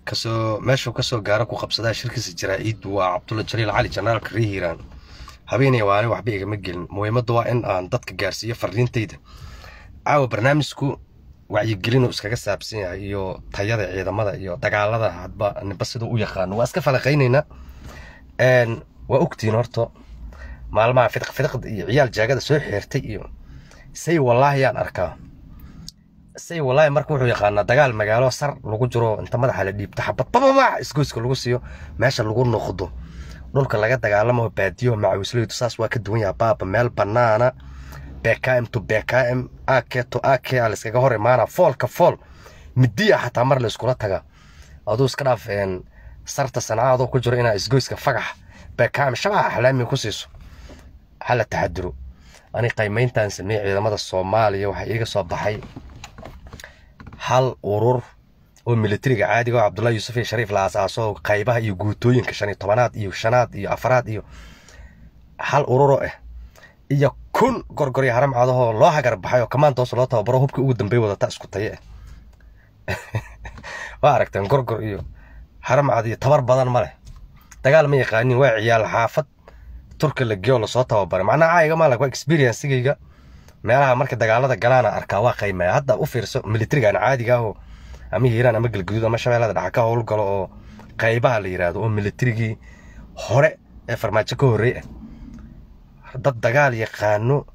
kasoo meeshuu kasoo gaaro ku qabsadaa shirkiisa jaraa-id waa cabdulla jaliil cali janaalka ree hiiraan habeenay waani waxba igama gelin muhiimadda waa in aan dadka gaarsiiyo fariintayda caawa barnaamijku wacyigelinu iskaga saabsan yahay iyo tayada ciidamada iyo dagaalada hadba niba siduu u yaqaano waa iska falaqaynaynaa waa ogtiin horto maalmaha fidiq fidiqda iyo ciyaal jaagada soo xeertay iyo say wallaahi yaan arkaa say wallaahi marka wuxuu yaqaanaa dagaal magaalo sar lagu jiro inta madaxa la dhiibto xabad bababa isgoyska lagu siiyo meesha lagu noqdo dhulka laga dagaalamo baadiyo macawisleydu saas waa ka duwan yaha baaba meel banaana bkm to bkm ak to ak a layskaga hor imaana foolka fool midiya xataa mar layskula taga aduu iska dhaaf sarta sancaadoo ku jiro inaa isgoyska fagax bkm shabaha axlaami ku siiso hala taxaduro ani qaymayntan sameeye ciidamada soomaaliya waxaa iiga soo baxay hal urur oo militariga caadiga oo cabdullahi yuusuf iyo shariif la aasaaso qaybaha iyo guutooyinka shan iyo tobanaad iyo shanaad iyo afaraad iyo hal ururo ah iyo kun gorgoryo haram cadahoo loo hagar baxay oo kamaandoos loo tababaro hubkii ugu dambeey wadata isku taye ah waa aragteen gorgor iyo haram cad iyo tabar badan ma leh dagaal ma yaqaanin waa ciyaal xaafad turka la geeyo lasoo tababaray macnaha caayiga maalag waa experiencigayga meelaha marka dagaalada galaana arkaa waa qaymaya hadda u fiirso militarigan caadiga ahoo ama hiiraan ama galguduud ama shabeellada dhaxa ka howlgalo oo qaybaha la yidhaahdo oo militarigii hore ee farmaajo ka horrey ah dad dagaal yaqaano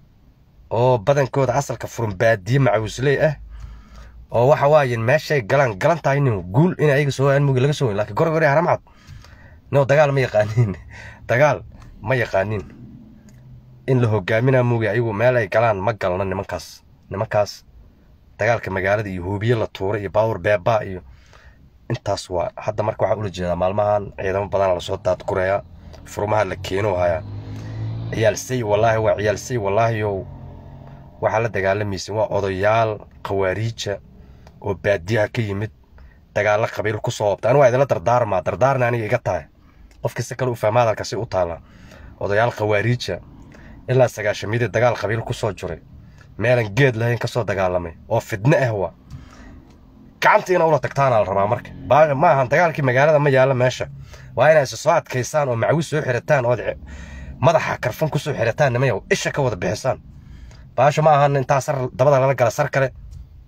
oo badankooda asalka furan baadiye macawisley ah oo waxa waaye meeshay galaan galan tahay nin guul in ayaga soo aan mugi laga soo weyn laakiin gorgori haramcad no dagaal ma yaqaanin dagaal ma yaqaanin in la hogaaminaa mugi ayagu meel ay galaan ma galno nimankaas nimankaas dagaalka magaalada iyo huubiye la tuuray iyo baawur beebaa iyo intaas waa hadda marka waxaa ula jeedaa maalmahan ciidamo badana lasoo daadgureeyaa furmaha la keeno hayaa ciyaal say wallaahi waa ciyaal say wallaahiyow waxaa la dagaalamaysa waa odayaal khawaariija oo baadiyaha ka yimid dagaalo qabiil ku soo obta anigu waa idinla dardaarmaa dardaarna aniga iga tahay qofkii si kale u fahma hadalka si u taalla odayaal khawaariija ilaa sagaashamiyadii dagaal qabiil ku soo jiray meelan geed lahayn ka soo dagaalamay oo fidne ah waa gacantiina ula tagtaana la rabaa marka ma ahan dagaalkii magaalada ma yaalla meesha waa inay soo adkaysaan oo macawis soo xirataan ood madaxa karfan ku soo xirataan nimayow isha ka wada bixisaan baasho ma ahan intaa sar dabada lala gala sar kale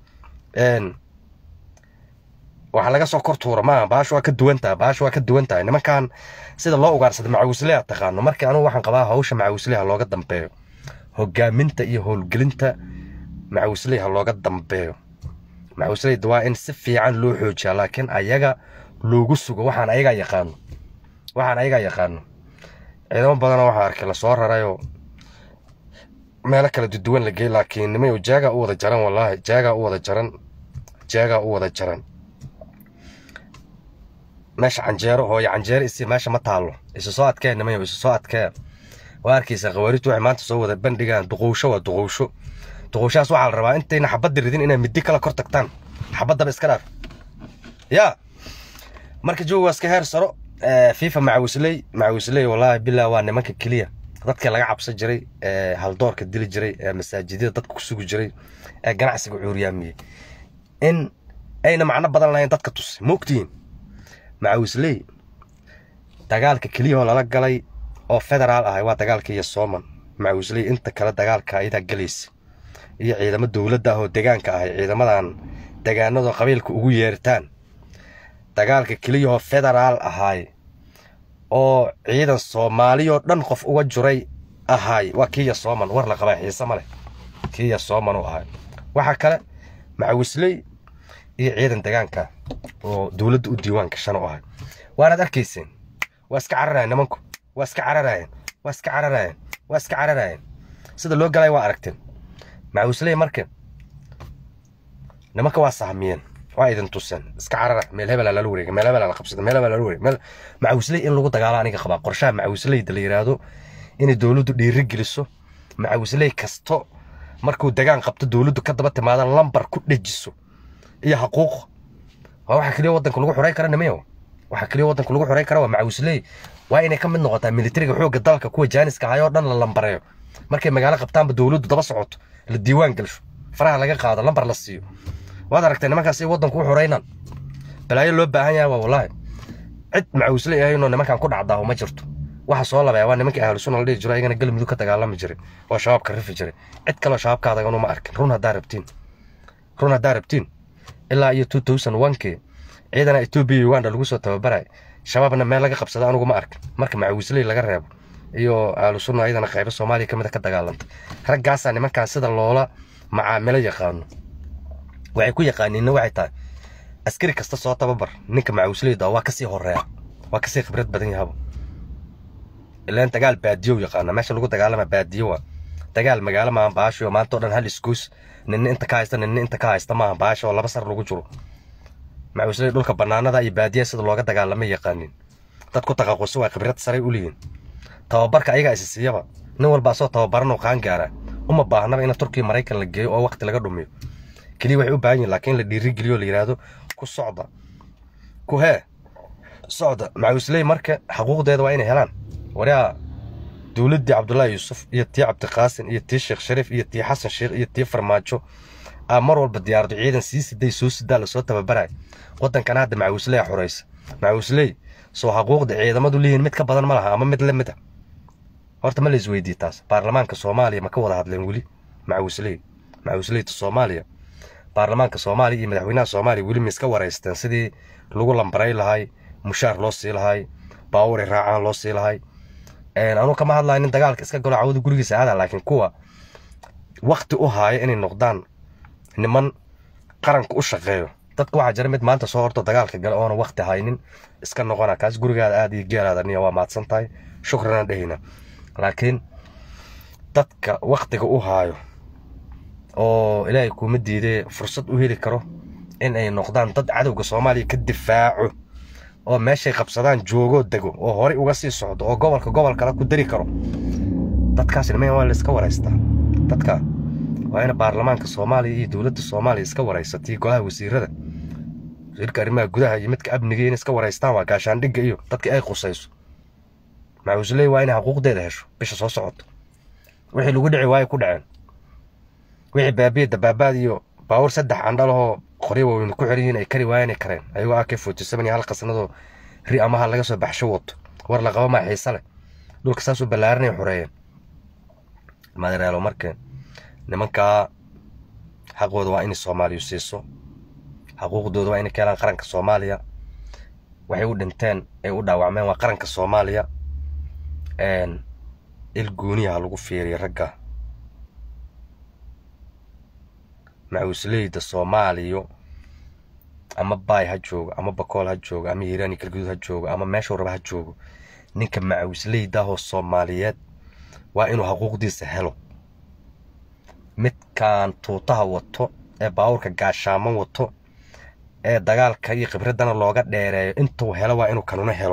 waxaa laga soo kor tuura maaha baasho waa ka duwan tahay baasho waa ka duwan tahay nimankan sida loo ugaarsada macawisleha taqaano markii anugu waxaan qabaa hawsha macawisleha looga dambeeyo hogaaminta iyo howlgelinta macawisleyha looga dambeeyo macawisleyda waa in si fiican loo xoojiyaa laakiin ayaga loogu sugo waxaan ayagaa yaqaano waxaan ayagaa yaqaano ciidamo badanoo waxaa arkay lasoo rarayoo meelo kala duduwan la geey laakiin nimayo jaagaa u wada jaran wallaahi jaagaa u wada jaran jaagaa u wada jaran meesha canjeero hooyo canjeero isi meesha ma taallo isu soo adkee nimayo isu soo adkee waa arkaysa khawaarijtu waxay maanta soo wada bandhigaan duqowsho waa duqowsho duqowshahaas waxaa la rabaa intayna xabadda ridin inay middi kala kor tagtaan xabaddaba iska dhaaf yaa marka joog waa iska heer saro fifa macawisley macawisley wallaahi billah waa nimanka keliya dadka laga cabsan jiray ee haldoorka dili jiray ee masaajidyada dadka ku sugi jiray ee ganacsiga cuuryaamiyey in ayna macno badan lahayn dadka tusay ma ogtihiin macawisley dagaalka keliyahoo lala galay oo federaal ahay waa dagaalka iyo sooman macawisley inta kale dagaalka ayadaa gelaysa iyo ciidamo dowladda ah oo degaanka ahay ciidamadan degaanadoo qabiilka ugu yeertaan dagaalka keliyahoo federaal ahaay oo ciidan soomaaliyoo dhan qof uga juray ahaay waa kiiya sooman war la qabaa xiise ma leh kiiya sooman u ahaay waxaa kale macawisley iyo ciidan degaanka oo dowladda u diiwaan gashan u ahay waanaad arkayseen waa iska cararayen nimanku waa iska cararayen waa iska cararayen waa iska cararayen sida loo galay waa aragteen macawisley marka nimanka waa sahmiyeen waa idin tuseen iska carara meel hebela lala wareega meel hebela la qabsada meel hebela lala wareega meel macawisley in lagu dagaalo aniga qabaa qorshaha macawisleyda la yidhaahdo inay dowladdu dhiiri geliso macawisley kasto markuu degaan qabto dowladdu ka daba timaada lambar ku dhejiso iyo xaquuq waa waxa keliya waddanka lagu xoreyn kara nimayo waxa keliya waddanka lagu xoreyn kara waa macawisley waa inay ka mid noqotaa militariga xoogga dalka kuwa jaaniska ahay oo dhan la lambareeyo markay magaalo qabtaanba dowladdu daba socoto la diiwaan gelsho faraha laga qaado lambar la siiyo waad aragtay nimankaas ay waddanku u xoreynaan balaayo loo baahan yahay waa wallaahi cid macawisle ahaynoo nimankan ku dhacdaaho ma jirto waxa soo labaya waa nimankii ahlu sunna la dhihi jiro ayagana galmudug ka dagaalami jiray oo shabaabka rifi jiray cid kaloo shabaabka adagan uma arkin run haddaa rabtiin run haddaa rabtiin ilaa iyo two thousand one-kii ciidana etoobiya uganda lagu soo tababaray shabaabna meel laga qabsada anugu ma arkin marka macawisley laga reebo iyo ahlu sunna ayadana qaybo soomaaliya ka mid a ka dagaalantay raggaasaa nimankan sida loola macaamilo yaqaano waxay ku yaqaaniinna waxay tahay askari kasta soo tababar ninka macawisleyda waa kasii horeeya waa kasii khibrad badan yahaba ilaan dagaal baadiyo yaqaana meesha lagu dagaalama baadiyo waa dagaal magaalo maaha baasho maanta oo dhan hal isgoys ninna inta ka haysta ninna inta ka haysta maaha baasho oo laba sar lagu jiro macawisley dhulka banaanada iyo baadiya sida looga dagaalama yaqaanin dad ku taqaqusi waa khibrad saray u leeyihin tababarka ayagaa isi siiyaba nin walba asoo tababaran oo qaan gaara uma baahnaba in turkiya maraykan la geeyo oo waqti laga dhumiyo keliya waxay u baahan yihin laakiin la dhiirigeliyo la yidhaahdo ku socda ku hee socda macawisley marka xaquuqdeeda waa inay helaan waryaa dowladdii cabdullaahi yuusuf iyo tii cabdiqaasin iyo tii sheekh shariif iyo tii xasan sheekh iyo tii farmaajo aa mar walba diyaarado ciidan sii siday soo sidaa lasoo tababaraya waddankana hadda macawisley xoraysa macawisley soo xaquuqda ciidamadu leeyihin mid ka badan ma laha ama mid la mid a horta ma la isweydiye taas baarlamaanka soomaaliya ma ka wada hadleen weli macawisley macawisleyta soomaaliya baarlamaanka soomaaliya iyo madaxweynaha soomaaliya weli ma iska waraysteen sidii lagu lambaray lahay mushaar loo sii lahay baawuri raacaan loo sii lahay anuu kama hadlayo nin dagaalka iska galo cawada gurigiisa aada laakiin kuwa wakti u haaya inay noqdaan niman qaranka u shaqeeyo dadka waxaa jira mid maanta soo horto dagaalka gale oona wakti haynin iska noqona kaas gurigaada aada iyo geelaada niya waa mahadsan tahay shukrana dhehina laakiin dadka waktiga u haayo oo ilaahay kuuma diidee fursad u heli karo in ay noqdaan dad cadowga soomaaliya ka difaaco oo meeshay qabsadaan joogoo dego oo horey uga sii socdo oo gobolka gobol kale ku dari karo dadkaas niman waa la iska waraystaa dadka waa in baarlamaanka soomaaliya iyo dowladda soomaaliya iska waraysatay golaha wasiirada wasiirka arrimaha gudaha iyo midka amniga in iska waraystaan waa gaashaandhigga iyo dadka ay qusayso macawisley waa inay xaquuqdeeda hesho bisha soo socoto wixii lagu dhici waayo ku dhaceen wixii baabiya dabaabaad iyo baawur saddex candhalahoo qoryo waaweyn ku xiran yihiin ay kari waayeen ay kareen ayagoo ak forty seven iyo hal qasnadoo ri amaha laga soo baxsho wato war la qaba maa xiise leh dhulka saasuu ballaaranay xoreeyeen madereelo marka nimankaa xaqooda waa inay soomaaliyu siiso xaquuqdooda waa inay ka helaan qaranka soomaaliya waxay u dhinteen ay u dhaawacmeen waa qaranka soomaaliya il gooniyaha lagu fiiriya ragga macawisleyda soomaaliyo ama baay ha joogo ama bakool ha joogo ama hiiraani galguduud ha joogo ama meeshuu raba ha joogo ninka macawisleydaahoo soomaaliyeed waa inuu xaquuqdiisa helo midkaan tuutaha wato ee baawurka gaashaaman wato ee dagaalka iyo khibraddana looga dheereeyo intuu helo waa inuu kanuna helo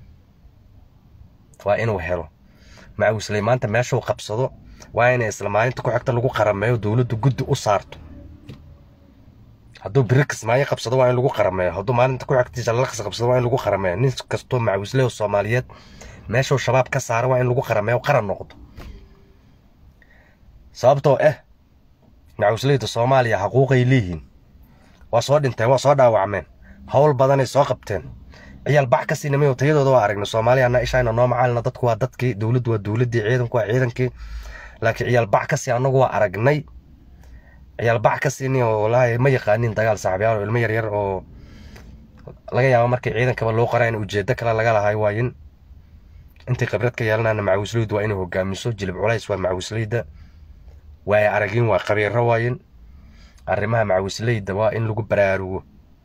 waa inuu helo macawisley maanta meeshuu qabsado waa inay isla maalinta ku xigta lagu qarameeyo dowladdu guddi u saarto hadduu biri kismaayo qabsado waa in lagu qarameeyo hadduu maalinta ku xigtiisa lalaqs qabsado waa in lagu qarameeyo nin kastoo macawisleyoo soomaaliyeed meeshuu shabaab ka saara waa in lagu qarameeyo qaran noqdo sababtoo ah macawisleyda soomaaliya xaquuqay leeyihiin waa soo dhinteen waa soo dhaawacmeen howl badanay soo qabteen ciyaal bax ka sii namayo tayadooda waa aragna soomaaliya anna ishayna noo macaalina dadku waa dadkii dowladdu waa dowladdii ciidanku waa ciidankii laakiin ciyaal bax ka sii annagu waa aragnay ciyaal bax ka siini oo walaahi ma yaqaanin dagaal saaxiibyaal oo ilmo yaryar oo laga yaabo markii ciidankaba loo qoraa in ujeeddo kale laga lahay waayin intay khibrad ka yeelanayna macawisleydu waa inay hogaamiso jilib culays waa macawisleyda waaya aragin waa qabiiro waayin arrimaha macawisleyda waa in lagu baraarugo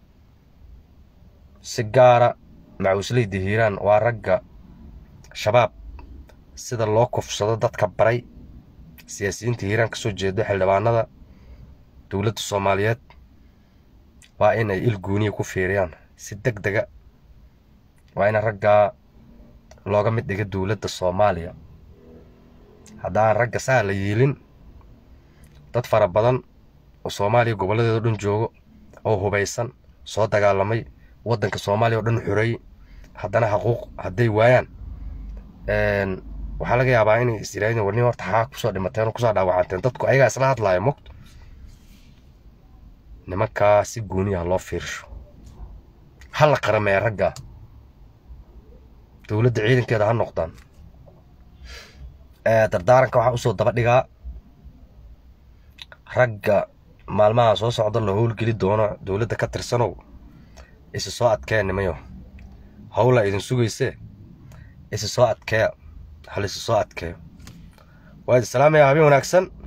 si gaara macawisleyda hiiraan waa ragga shabaab sida loo kufsado dadka baray siyaasiyiinta hiiraan ka soo jeedo xildhibaanada dowladda soomaaliyeed waa in ay il gooniya ku fiiriyaan si deg dega waa in raggaa looga mid dhiga dowladda soomaaliya haddaan ragga saa la yiilin dad fara badan oo soomaaliya gobolladeeda o dhan joogo oo hubaysan soo dagaalamay waddanka soomaaliya oo dhan xoreeyey haddana xaquuq hadday waayaan waxaa laga yaabaa inay is yidhahdeen warnin horta xaa kusoo dhimateen oo kusoo dhaawacanteen dadku ayagaa isla hadlaaya mogto nimankaa si gooniyaha loo fiirsho ha la qaramee ragga dowladda ciidankeeda ha noqdaan dardaaranka waxaa usoo daba dhigaa ragga maalmaha soo socda la howlgeli doono dowladda ka tirsanow isi soo adkee nimayo howlaa idin sugaysee isi soo adkeeya hal isi soo adkeeyo waa idi salaamaya habeen wanaagsan